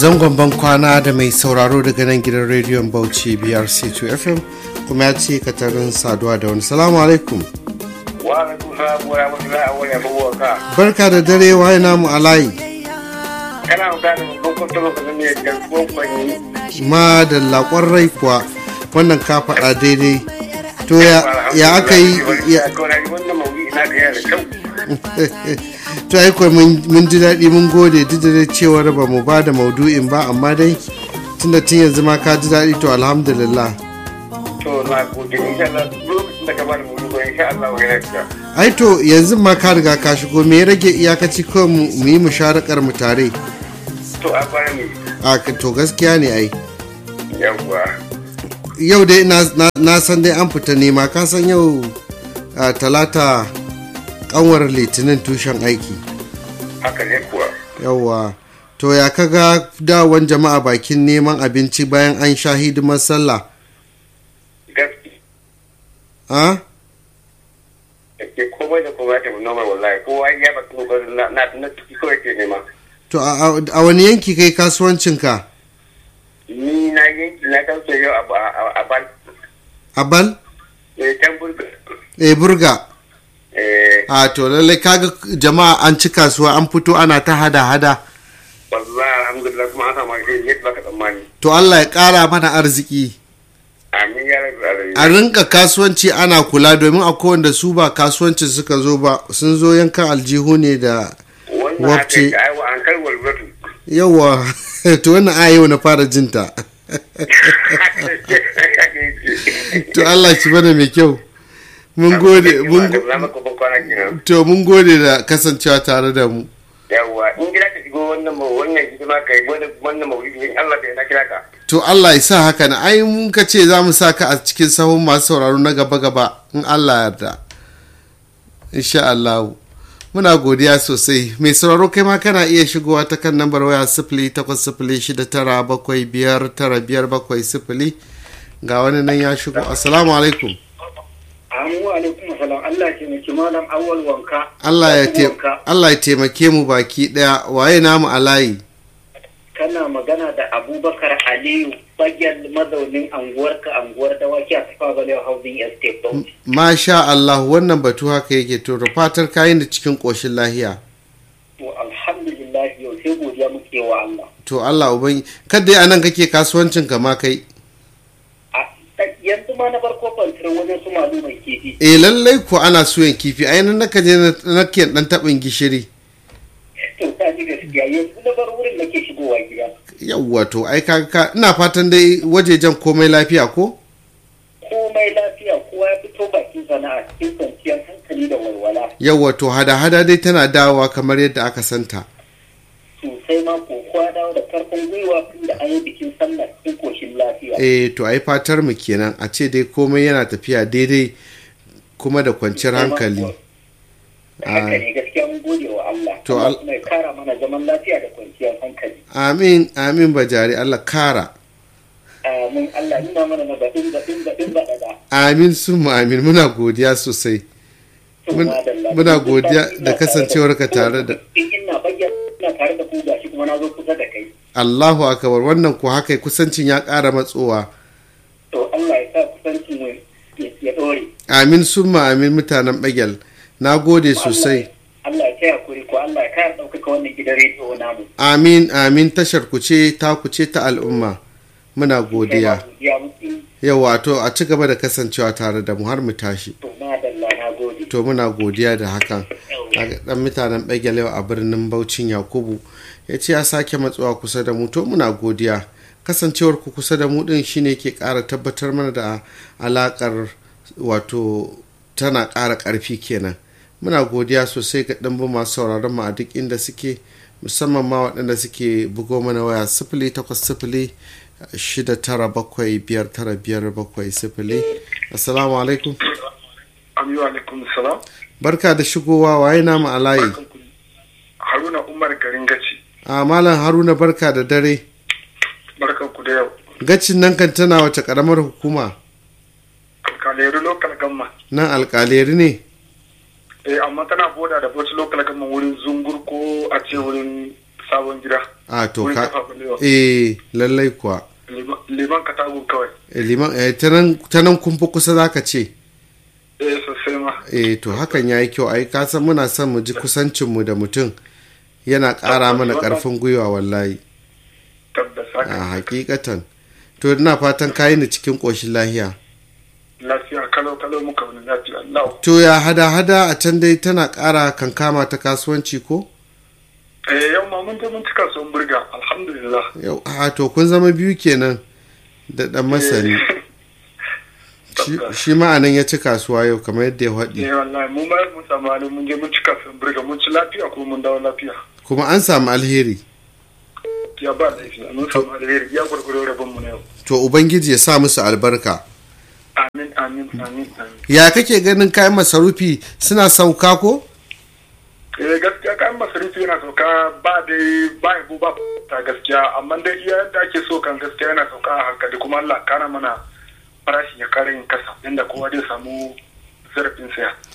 zangon ban kwana da mai sauraro daga nan gidan rediyon bauchi brc2 fm kuma ya ce katarin saduwa da wani salamu alaikum barka da dare waye namu a layi kana magana da babban kwantalo ka ne garkuwan kwanyi ma da lakon rai kuwa wannan ka faɗa daidai to ya aka yi ya- wannan mawuyi na da yana da kyau to ai kuwa mun ji daɗi mun gode duk da dai cewar ba mu ba da maudu'in ba amma dai tunda tun yanzu ma ka ji daɗi to alhamdulillah to na gode insha Allah lokacin da ka bada mawuyi ko insha Allah wa yana da ai to yanzu ma ka riga ka shigo me ya rage iyakaci kawai mu mu yi musharakar mu tare to a baya ne a ka- to gaskiya ne ai yawwa yau dai na, na, na san dai an fita nema ka san yau a, talata kanwar litinin tushen aiki haka ne kuwa yauwa to ya kaga dawon jama'a bakin neman abinci bayan an sha hidimar sallah gaskiya a ke komai da komai ta noma wallahi kowa ya ba kuma na na na tuki kawai ke nema to a, a- a wani yanki kai kasuwancinka ni na yanki na kan yau a ba- a- a ban a bal eh can burga e burga eh a to lallai kaga jama'a an ci kasuwa an fito ana ta hada-hada wallahi alhamdulillah kuma an samu alheri yadda baka tsammani to allah ya kara mana arziki amin ya rabu alamin a rinka kasuwanci ana kula domin akwai wanda su ba kasuwancin suka zo ba sun zo yankan aljihu ne da wannan haka wabce. yake ai wa an kai walwatu yawa to wannan aya yau na fara jinta to Allah shi bane mai kyau mun gode mun go- na maka bakwana kenan to mun gode da kasancewa tare da mu yawa in gida ka shigo wannan ma wannan hidima kai wannan wannan mawlidi in Allah da yana kira ka to Allah ya sa haka na ai mun ka ce za mu sa ka a cikin sahun masu sauraro na gaba gaba in Allah ya yarda insha Allah muna godiya sosai mai sauraro kai ma kana iya shigowa ta kan lambar waya sifili takwas sifili shida tara bakwai biyar tara biyar bakwai sifili ga wani nan ya shigo assalamu alaikum Amu alaikum salam Allah ke miki malam awwal wanka Allah ya te- Allah ya taimake mu baki daya waye namu a layi kana magana da Abubakar Aliyu bayan mazaunin anguwarka anguwar dawaki a tafa balewa housing estate Bauchi masha Allah wannan batu haka yake to da fatar kayan da cikin koshin lahiya to alhamdulillah yau sai godiya muke wa Allah to Allah uban kada ya nan kake kasuwancin ka ma kai a yanzu ma na farko kwantar wajen su malu mai kifi eh lallai ko ana suyan kifi ai nan naka je na- nake dan tabin gishiri to ta ji gaskiya yanzu na bar wurin nake shigowa gida yawwa to ai ka ka ina fatan dai wajejen komai lafiya ko komai lafiya kowa ya fito bakin sana'a cikin kwanciyar hankali da walwala yawwa to hada hada dai tana dawowa kamar yadda aka santa sosai ma ko kowa dawo da karfin gwiwa tun da an yi bikin sallah cikin koshin lafiya eh to ai fatar mu kenan a ce dai komai yana tafiya daidai kuma da kwanciyar hankali haka ne gaskiya mun gode wa Allah To Allah al- kuma ya kara mana zaman lafiya da kwanciyar hankali amin amin bajari Allah kara amin Allah nuna mana na baɗin baɗin baɗin baɗaɗa amin sun amin muna godiya sosai To, Mun- madalla. muna Duk godiya sati da ina kasancewarka tare da- in ina bayyana ina tare da ku gashi kuma na zo kusa da kai Allahu akbar wannan ko haka kusancin ya ƙara matsowa to Allah ya sa kusanci mu ya- ya ɗore amin summa amin mutanen bagel na gode sosai Allah ya taya kuri ko Allah ya kara ɗaukaka wannan gidan rediyo namu amin amin tashar ku ce ta ku ce ta al'umma muna godiya ya mutu yawa to a ci gaba da kasancewa tare da mu har mu tashi to madalla na gode to muna godiya da hakan Kaga dan mutanen bagel yau a birnin Baucin Yakubu ya ce ya sake matsuwa kusa da mu to muna godiya kasancewar ku kusa da mu din shine ke ƙara tabbatar mana da alakar wato tana ƙara ƙarfi kenan muna godiya sosai ga ɗanbu masu sauraron mu a duk inda suke musamman ma waɗanda suke bugo mana waya sifili takwas sifili shida tara bakwai biyar tara biyar bakwai sifili assalamu alaikum Amin wa alaikum salam. barka da shigowa waye namu a layi Haruna Umar garin gaci. a malam haruna barka da dare Barkan ku da yau. gacin nan kan tana wace karamar hukuma Alkaleru local gamma. nan alkaleri ne Eh amma tana boda da Bauchi local gamma wurin zungur ko a ce wurin sabon gida a to wurin ka tafa balewa eh lallai kuwa liman liman katagun kawai Eh, liman eh, ta nan- ta nan kun fi kusa za ka ce eh sosai ma eh to hakan ya yi kyau ai ka san muna son mu ji kusancinmu da mutum yana ƙara mana ƙarfin gwiwa wallahi tabbas a haka hakikatan to ina fatan kayi ni cikin ƙoshin lahiya lafiya kalau kalau muka wani lafiya Allah to ya hada hada a can dai tana ƙara kankama ta kasuwanci ko eh yau ma mun je mun cika son burga alhamdulillah yau a to kun zama biyu kenan da ɗan masani Shi- Tabbas. shi ma'anan ya ci kasuwa yau kamar yadda ya faɗi eh wallahi mun ma mun samu halin mun je mun cika son burga mun ci lafiya kuma mun dawo lafiya kuma an samu alheri ya ba lafiya mun samu alheri ya gurguro rabon mu na yau to ubangiji ya sa musu albarka amin amin amin amin ya kake ganin kayan masarufi suna sauka ko eh gaskiya kayan masarufi yana sauka ba dai ba yabo ba ta gaskiya amma dai iya yadda ake so kan gaskiya yana sauka a hankali kuma Allah kana mana farashi ya kara yin kasa inda kowa zai samu zarafin saya